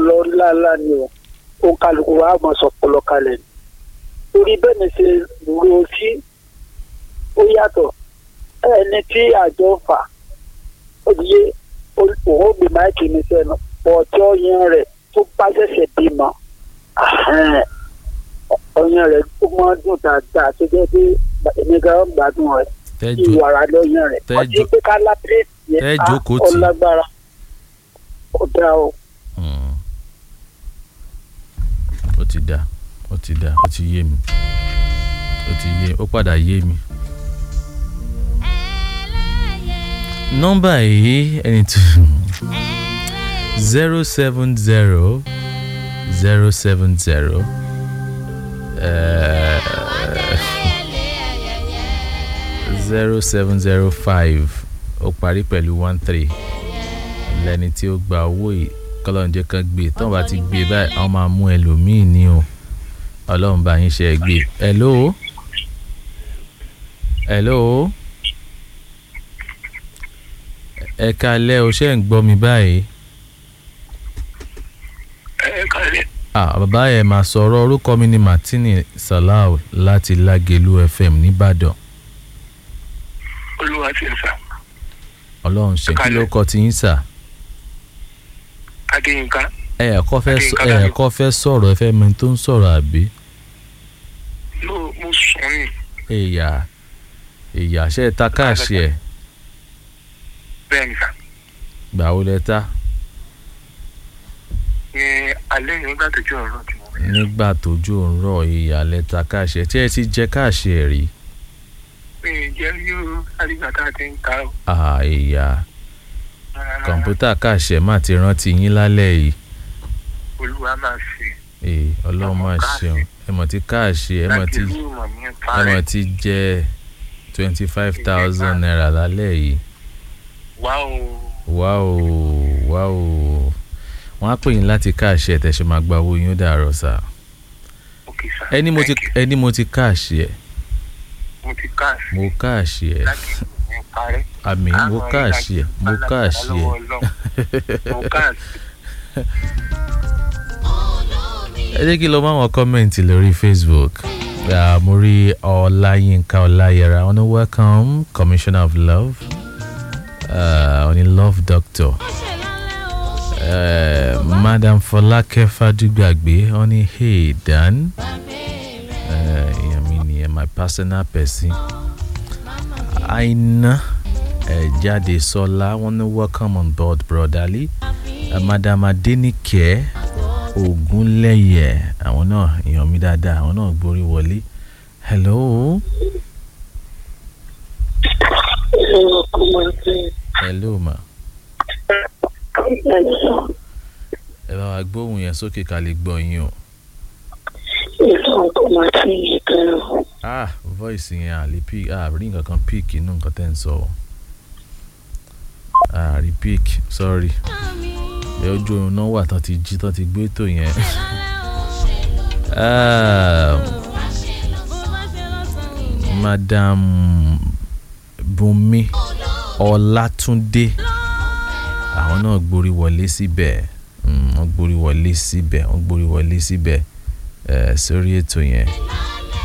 ọpọlọ ńláńlá ni o ó kálukú wa mọ̀ sọpọlọ kalẹ̀ ni torí bẹ́ẹ̀ ni ṣe ro sí ó yàtọ̀ ẹni tí àjọ fà ó di yé òun ó gbé máìkì ní sẹ́nu ọtí ọyàn rẹ̀ tó bá ṣẹ̀ṣẹ̀ bímọ ọyàn rẹ̀ ó máa dùn dáadáa tó jẹ́ pé èmi gan gbádùn rẹ̀ tẹ́jú ìwàrà lọ́yàn rẹ̀ tẹ́jú- ọtí pé ká lápẹ́ẹ̀tì yẹn tẹ́ á jókòó tì. ọlágbára ó dá o. Mm. ó ti dá ó ti dá ó ti yé mi ó ti yé ó padà yé mi. nọ́mbà yìí ẹni tó zero seven zero zero seven zero zero seven zero five ó parí pẹ̀lú one three lẹni tí ó gba owó yìí kọlọ́njẹ́ kan gbé tán bá ti gbé báyìí àwọn máa mú ẹlòmíì ní o ọlọ́run bá yín ṣe é gbé hello hello ẹ kalẹ́ o ṣe ń gbọ́ mi báyìí ẹ kálẹ̀ ah bàbá ẹ̀ máa sọ̀rọ̀ orúkọ mi ni martini salau láti lágẹ̀lú fm nìbàdàn olúwa ti ń sà ọlọ́run ṣe kí ló kọ́ ti yín sà adéyínká ẹ ẹ̀kọ́ fẹ́ sọ- ẹ Adéyínká ẹ̀kọ́ fẹ́ sọ̀rọ̀ ẹ fẹ́ mẹ́ni tó ń sọ̀rọ̀ àbí. ló mo sùn ní èyà èyà ṣe ta káàṣì ẹ bẹ́ẹ̀ ni sà gbà ó lẹ ta ní alẹ́ yìí nígbà tó jẹ́ ọ̀rọ̀ tí mo rí nígbà tójú ń rọ èyà lẹ ta káàṣì ẹ tí ẹ ti jẹ káàṣì ẹ rí mi ì jẹ́ yóò àdìgbà tá a ti ń ta ó. à èyà kọ̀ǹpútà káàṣì ẹ má ti rántí yín lálẹ́ yìí olúwa máa ṣe ee ọlọ́run máa ṣeun ẹ mọ̀ ti káàṣì ẹ mọ̀ láti ti ìlú ìmọ̀ ní ẹ parẹ́ mọ̀ ti jẹ twenty five thousand naira lálẹ́ yìí wá o wá o wá o wọ́n á pè yín láti káàṣì ẹ tẹ̀sí máa gba owó yín ó dàárọ̀ sá òkè sà ẹni mo ti Thank you. ẹni mo ti káàṣì ẹ mo ti káàsì mo káàṣì ẹ. láti ìlú ní parẹ́ àmì mo Àwọn káàṣì ẹ mo ìlàjì káàṣì ẹ lọ́wọ́ Ọlọ́run. mo káàsì ẹ jẹ́ kí lọ máa wọn kọ́mẹ̀ntì lórí facebook Ah, mo rí ọláyínká ọláyẹra wọn ní welcome commissioner of love uh, wọn ní love doctor uh, madam fọlákẹ́ fàdúgbàgbé wọn ní hey dan Eh, èèyàn mi nìyẹn my personal person aina uh, jáde sọlá wọn ní welcome on board brotherly uh, madam adenike ogunlẹyẹ àwọn náà èèyàn mi dáadáa àwọn náà gborí wọlé hello hello ma ẹ bá wa gbóhùn yẹn sókè ká lè gbọ́ yín o ah voice yẹn à lè pick ah rí nǹkan kan pick inú nǹkan tẹ́ ń sọ o ah rí pick sorry ẹ ojú oorun náà wà tán ti jí tán ti gbé ètò yẹn Ah, madam bùnmi ọlátúndé àwọn náà gborí wọlé síbẹ̀ Mm, wọ́n gborí wọlé síbẹ̀ wọ́n gborí wọlé síbẹ̀ eh, sórí ètò yẹn